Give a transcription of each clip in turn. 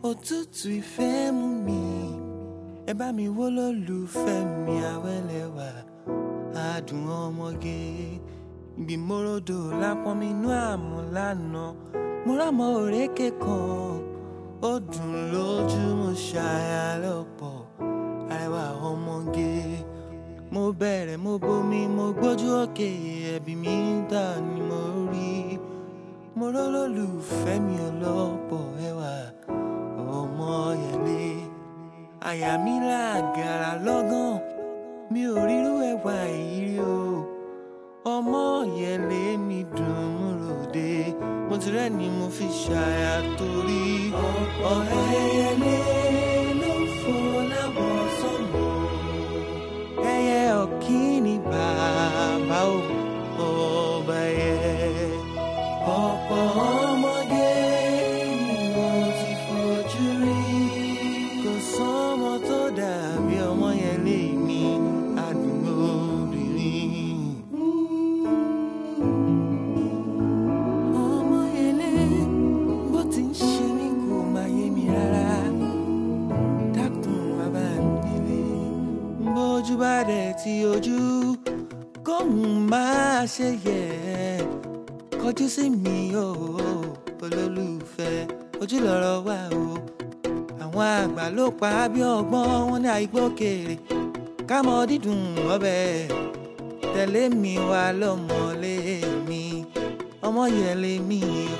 òtútù ìfẹ́ mú mi ẹ bá mi wó lólùfẹ́ mi àwẹ́lẹ́wà adùn ọmọge ibi morodo lápọn mi inú àmọ́ lánàá mo rámọ òrékè kan ó dùn lójú mo ṣàyà lọ́pọ̀ arẹwà ọmọge mo bẹ̀rẹ̀ mo bomi mo gbójú òkè ẹ̀bí mi dà ní mo rí mo rólólùfẹ́ mi ọlọ́pọ̀ ẹwà ọmọ yẹlé àyà mi làgàrà lọ́gàn mi ò rírú ẹwà yìí rí o ọmọ yẹlé mi dùn mú ròde mo ti rẹ́ ni mo fi ṣàyà torí ọ̀rẹ́ yẹlé ló fò lábọ̀ sọ́nà ẹyẹ ọ̀kíní bàbá ò ọba yẹ ọ̀pọ̀ ọmọdé ni mo ti fojú rí kò sọ́mọ tó dàbí ọmọ yẹn lé mi àdúgbò obìnrin. ọmọ yẹn lé bó ti ń ṣe mí kò máa yé mi rárá dákun bàbá mi nílé bójú bá dẹ̀ ti ojú kóhun máa ṣe yẹ kọjú sí mi o olólùfẹ́ ojú lọ́rọ̀ wà o àwọn àgbà ló pa á bí ọgbọ́n wọn ní àìgbókèrè kámọ dídùn ọbẹ̀ tẹ̀lé mi wá lọ́mọlé mi ọmọ yẹn lé mi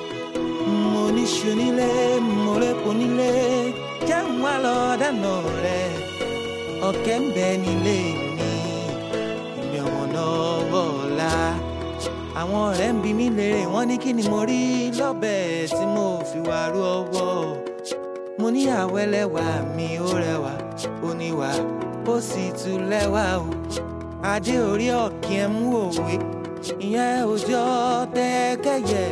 mo níṣu nílé mo répo nílé jẹun wá lọ dáná rẹ ọ̀kẹ́ ń bẹ nílé mi ìmì ọ̀wọ̀n lọ́wọ́ ọ̀la àwọn ọ̀rẹ́ ń bi mí léèrè wọ́n ní kí ni mo rí lọ́bẹ̀ tí mo fi wá rú ọwọ́ mo ní àwẹ́lẹ́wà mi ó rẹwà ó níwà ó sì tún lẹ́wà o adé orí ọ̀kí ẹ̀ mú òwe ìyẹn òjò tẹ́kẹ̀yẹ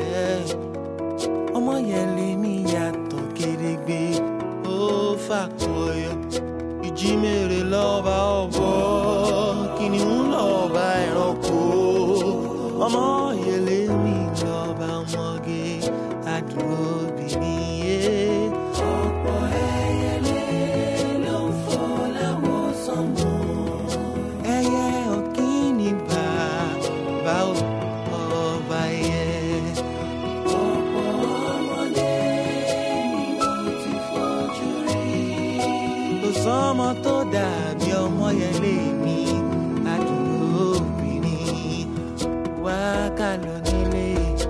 ọmọ yẹn lè mí yàtọ̀ gédégbé ó fàkọyọ ìjímèrè lọ́ba ọ̀bọ kìnìún lọ́ba ẹranko ọmọ yẹlé mi lọ́ba ọmọge àdúró obìnrin yé. ọ̀pọ̀ ẹyẹlé ló ń fò láwọn sọ́mọ. ẹyẹ ọ̀kíní bàbá ọba yẹ. ọ̀pọ̀ ọmọdé ni mo ti fojú rí. kò sọ́mọ tó dàbí ọmọ yẹlé mi àdúró obìnrin wá ká lọ nílé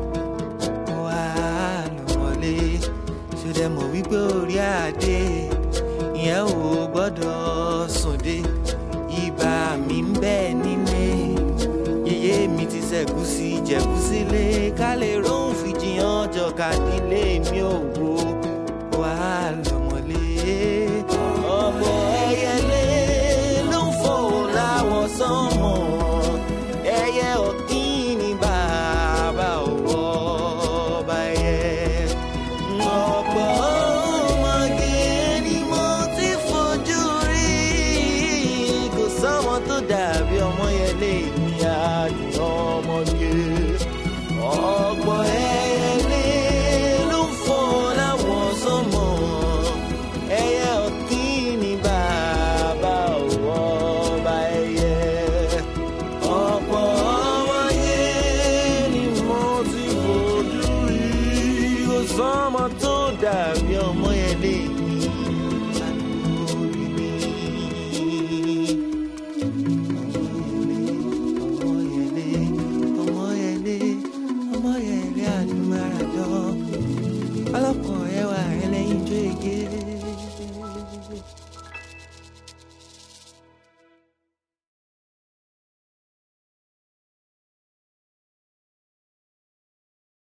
wá lọ mọ́lé ṣọdẹ mọ̀ wípé orí adé ìyẹn ò gbọ́dọ̀ sùndé ibà mi ń bẹ nílé yèyé mi ti ṣẹ̀gúsí jẹ̀gúsí lé ká lè róhùn fìjìyàn jọ̀ka nílé mi ò wo wá lọ mọ́lé ọ̀pọ̀ ẹyẹlé ló ń fò láwọn sánmọ̀ ẹyẹ ọ̀kíní bàbá òwò ọba ẹyẹ. ọ̀pọ̀ ọmọge ni mo ti fojú rí kò sọ́mọ tó dàbí ọmọ yẹn lè ní àdùn ọmọge. ọ̀pọ̀ ẹyẹlé ló ń fò láwọn sánmọ̀ ẹyẹ ọ̀kíní bàbá òwò ọba ẹyẹ ọ̀pọ̀ ọmọye ni mo ti fojú rí kò sọ́mọ tó dàbí ọmọ yẹn lè